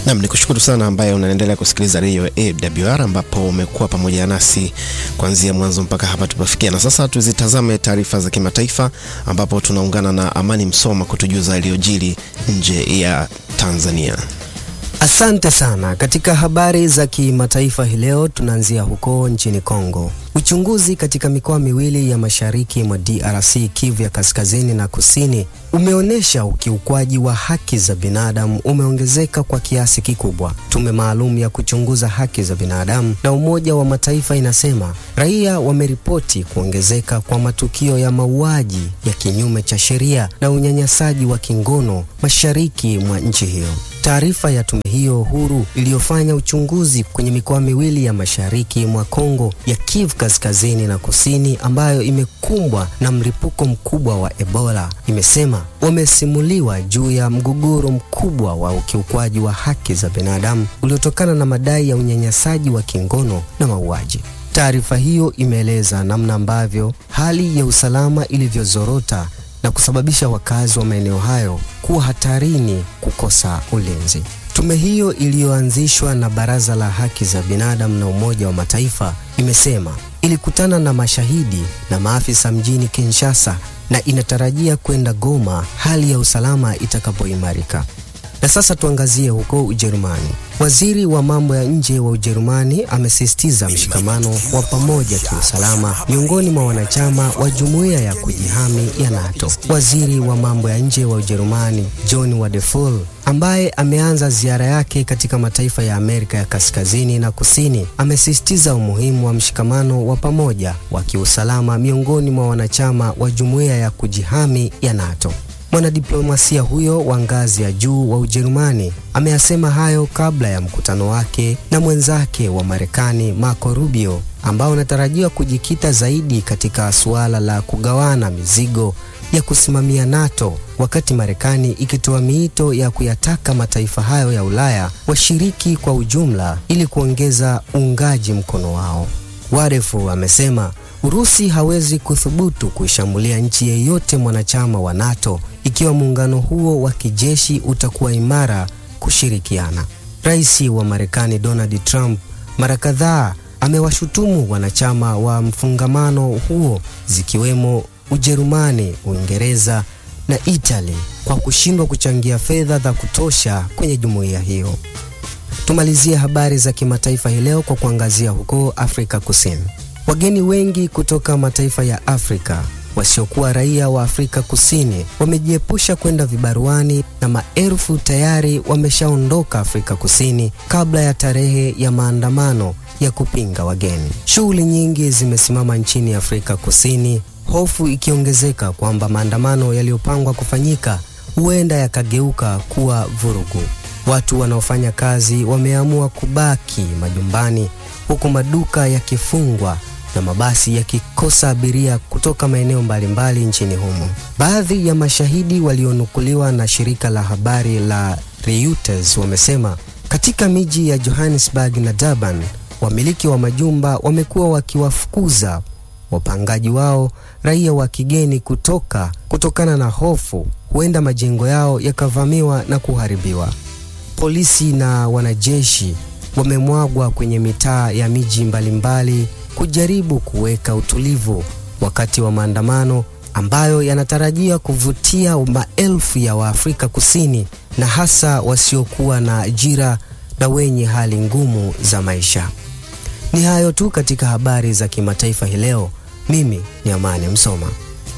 Nam ni kushukuru sana ambaye unaendelea kusikiliza redio AWR ambapo umekuwa pamoja nasi kuanzia mwanzo mpaka hapa tupafikia. Na sasa tuzitazame taarifa za kimataifa ambapo tunaungana na Amani Msoma kutujuza yaliyojiri nje ya Tanzania. Asante sana. Katika habari za kimataifa hii leo tunaanzia huko nchini Kongo. Uchunguzi katika mikoa miwili ya mashariki mwa DRC, Kivu ya kaskazini na kusini, umeonyesha ukiukwaji wa haki za binadamu umeongezeka kwa kiasi kikubwa. Tume maalum ya kuchunguza haki za binadamu na Umoja wa Mataifa inasema raia wameripoti kuongezeka kwa matukio ya mauaji ya kinyume cha sheria na unyanyasaji wa kingono mashariki mwa nchi hiyo. Taarifa ya tume hiyo huru iliyofanya uchunguzi kwenye mikoa miwili ya mashariki mwa Kongo ya Kivu kaskazini na kusini ambayo imekumbwa na mlipuko mkubwa wa Ebola imesema wamesimuliwa juu ya mgogoro mkubwa wa ukiukwaji wa haki za binadamu uliotokana na madai ya unyanyasaji wa kingono na mauaji. Taarifa hiyo imeeleza namna ambavyo hali ya usalama ilivyozorota na kusababisha wakazi wa maeneo hayo kuwa hatarini kukosa ulinzi. Tume hiyo iliyoanzishwa na Baraza la Haki za Binadamu na Umoja wa Mataifa imesema ilikutana na mashahidi na maafisa mjini Kinshasa na inatarajia kwenda Goma hali ya usalama itakapoimarika. Na sasa tuangazie huko Ujerumani. Waziri wa mambo ya nje wa Ujerumani amesisitiza mshikamano wa pamoja kiusalama miongoni mwa wanachama wa jumuiya ya kujihami ya NATO. Waziri wa mambo ya nje wa Ujerumani John Wadephul ambaye ameanza ziara yake katika mataifa ya Amerika ya Kaskazini na Kusini amesisitiza umuhimu wa mshikamano wa pamoja wa kiusalama miongoni mwa wanachama wa jumuiya ya kujihami ya NATO. Mwanadiplomasia huyo wa ngazi ya juu wa Ujerumani ameyasema hayo kabla ya mkutano wake na mwenzake wa Marekani Marco Rubio ambao unatarajiwa kujikita zaidi katika suala la kugawana mizigo ya kusimamia NATO, wakati Marekani ikitoa miito ya kuyataka mataifa hayo ya Ulaya washiriki kwa ujumla ili kuongeza uungaji mkono wao. Warefu amesema Urusi hawezi kuthubutu kuishambulia nchi yeyote mwanachama wa NATO ikiwa muungano huo wa kijeshi utakuwa imara kushirikiana. Rais wa Marekani Donald Trump mara kadhaa amewashutumu wanachama wa mfungamano huo zikiwemo Ujerumani, Uingereza na Italy kwa kushindwa kuchangia fedha za kutosha kwenye jumuiya hiyo. Tumalizie habari za kimataifa hii leo kwa kuangazia huko Afrika Kusini. Wageni wengi kutoka mataifa ya Afrika wasiokuwa raia wa Afrika Kusini wamejiepusha kwenda vibaruani na maelfu tayari wameshaondoka Afrika Kusini kabla ya tarehe ya maandamano ya kupinga wageni. Shughuli nyingi zimesimama nchini Afrika Kusini, hofu ikiongezeka kwamba maandamano yaliyopangwa kufanyika huenda yakageuka kuwa vurugu. Watu wanaofanya kazi wameamua kubaki majumbani huku maduka yakifungwa na mabasi yakikosa abiria kutoka maeneo mbalimbali nchini humo. Baadhi ya mashahidi walionukuliwa na shirika la habari la Reuters wamesema katika miji ya Johannesburg na Durban, wamiliki wa majumba wamekuwa wakiwafukuza wapangaji wao raia wa kigeni kutoka kutokana na hofu huenda majengo yao yakavamiwa na kuharibiwa. Polisi na wanajeshi wamemwagwa kwenye mitaa ya miji mbalimbali kujaribu kuweka utulivu wakati wa maandamano ambayo yanatarajia kuvutia maelfu ya Waafrika Kusini na hasa wasiokuwa na ajira na wenye hali ngumu za maisha. Ni hayo tu katika habari za kimataifa hii leo. Mimi ni Amani Msoma.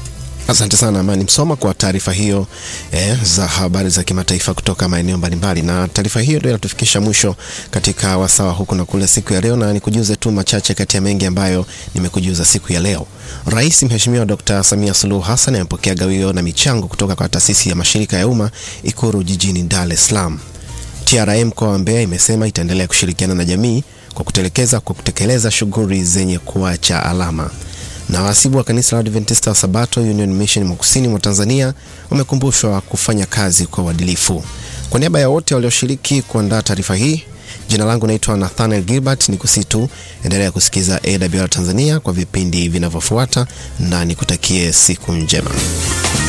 Asante sana Amani Msoma kwa taarifa hiyo eh, za habari za kimataifa kutoka maeneo mbalimbali. Na taarifa hiyo ndio inatufikisha mwisho katika wasawa huku na kule siku ya leo, na nikujuze tu machache kati ya mengi ambayo nimekujuza siku ya leo. Rais Mheshimiwa Dr. Samia Suluhu Hassan amepokea gawio na michango kutoka kwa taasisi ya mashirika ya umma Ikuru jijini Dar es Salaam. TRA mkoa wa Mbeya imesema itaendelea kushirikiana na jamii kwa kutelekeza kwa kutekeleza shughuli zenye kuacha alama na wahasibu wa kanisa la Adventista wa Sabato Union Mission mwa kusini mwa Tanzania wamekumbushwa kufanya kazi kwa uadilifu. Kwa niaba ya wote walioshiriki kuandaa taarifa hii, jina langu naitwa Nathaniel Gilbert. Ni kusitu endelea kusikiza AWR Tanzania kwa vipindi vinavyofuata, na nikutakie siku njema.